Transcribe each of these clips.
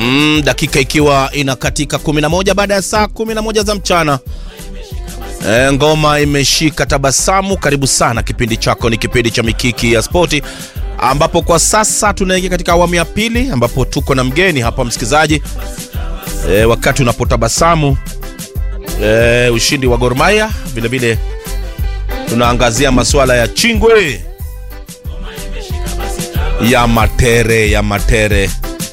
Mm, dakika ikiwa inakatika 11 baada ya saa 11 za mchana. E, ngoma imeshika tabasamu. Karibu sana, kipindi chako ni kipindi cha Mikiki ya Spoti, ambapo kwa sasa tunaingia katika awamu ya pili, ambapo tuko na mgeni hapa msikilizaji. E, wakati unapotabasamu e, ushindi wa Gor Mahia, vile vile tunaangazia masuala ya Chingwe ya Matere ya Matere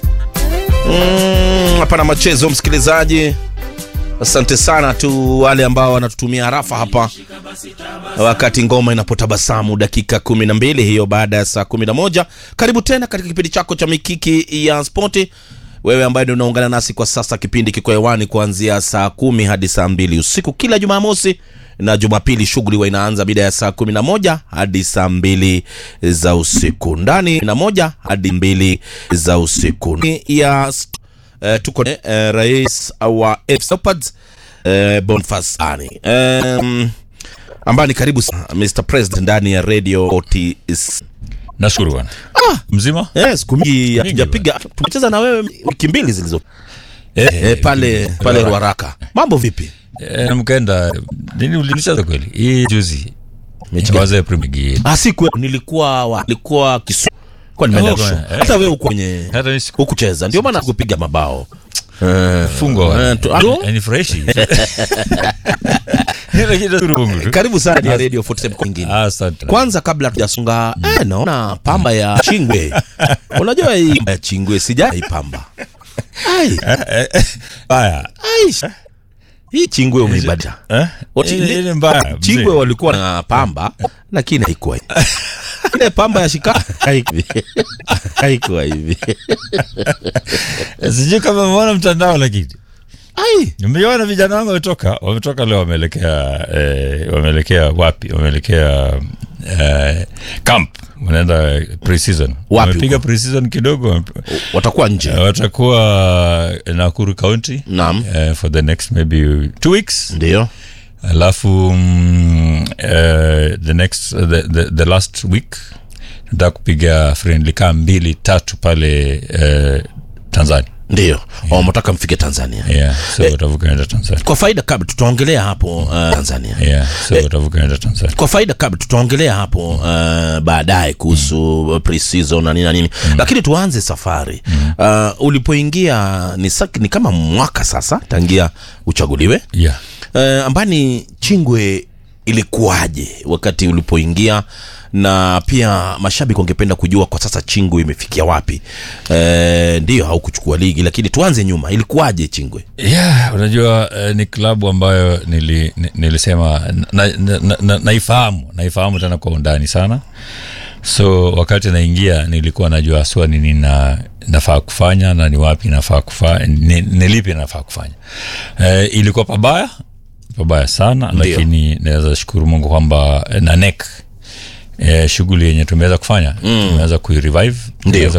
hapana mm, machezo msikilizaji. Asante sana tu wale ambao wanatutumia harafa hapa wakati ngoma inapotabasamu, dakika kumi na mbili hiyo baada ya saa kumi na moja. Karibu tena katika kipindi chako cha Mikiki ya Spoti. Wewe ambaye ndio unaungana nasi kwa sasa, kipindi kiko hewani kuanzia saa kumi hadi saa mbili usiku kila Jumamosi na Jumapili shughuli huwa inaanza mida ya saa kumi na moja hadi saa mbili za usiku ndani na moja hadi mbili za usiku ya uh, tuko uh, rais wa FC Leopards uh, Boniface Ani um, ambaye ni karibu sana Mr President ndani ya Radio OTS. Nashukuru bwana. Ah, Mzima? yes, siku mingi hatujapiga, tumecheza na wewe wiki mbili zilizo Eh, eh, pale pale Ruaraka. Mambo vipi? eh, mkaenda nini ulinishaza kweli? Hii juzi. Mechi Waze Premier League. Ah, siku nilikuwa wa, nilikuwa Kisumu. Kwa nimeenda Oh, show. eh. Hata wewe uko kwenye Hata ni siku hukucheza, ndio maana kupiga mabao. Eh, fungwa. eh, tu- alo? Ni fresh. Lakini nashukuru Mungu tu. Karibu sana ya Radio 47 kwa nyingine. Asante. Kwanza kabla tujasonga, eh, naona pamba ya Chingwe. Unajua hii pamba ya Chingwe sijai pamba. Ai, Baya. ai. Hii Chingwe umeibadilisha. Eh? Oti- Ile ile mbaya. Chingwe mzee. walikuwa na pamba lakini haikuwa hivi. Ile pamba ya shika haikuwa haikuwa hivi. Sijui kama umeona mtandao lakini. Ai, Nimeona vijana wangu wametoka, wametoka leo wameelekea eh, wameelekea wapi? Wameelekea eh, camp. Wanaenda pre-season. Wamepiga huko? pre-season kidogo. wame- watakuwa nje. Eh, watakuwa Nakuru County Naam. eh, for the next maybe two weeks Ndio. alafu mm, eh, the next the, the, the last week nataka kupiga friendly kaa mbili tatu pale eh, Tanzania Ndio. Oh, mtaka mfike Tanzania. yeah, so watavuka naenda Tanzania Kwa faida kabla tutaongelea hapo uh, Tanzania. yeah, so watavuka naenda Tanzania Kwa faida kabla tutaongelea hapo uh, baadaye kuhusu mm. pre-season na nini na nini. Lakini tuanze safari. Uh, ulipoingia ni, sak- ni kama mwaka sasa tangia uchaguliwe. yeah. Uh, ambani Chingwe ilikuwaje wakati ulipoingia na pia mashabiki wangependa kujua kwa sasa Chingwe imefikia wapi? Uh, ndio haukuchukua ligi lakini tuanze nyuma, ilikuwaje Chingwe? Yeah, unajua uh, ni klabu ambayo nili, ni- nilisema naifahamu na, na, naifahamu naifahamu tena kwa undani sana so wakati naingia nilikuwa najua haswa ni nini na nafaa kufanya na ni wapi nafaa kufanya ni, ni lipi nafaa kufanya uh, ilikuwa pabaya pabaya sana Ndio. lakini naweza shukuru mungu kwamba eh, na nek eh, shughuli yenye tumeweza kufanya mm. tumeweza kuirevive Ndio. tumeweza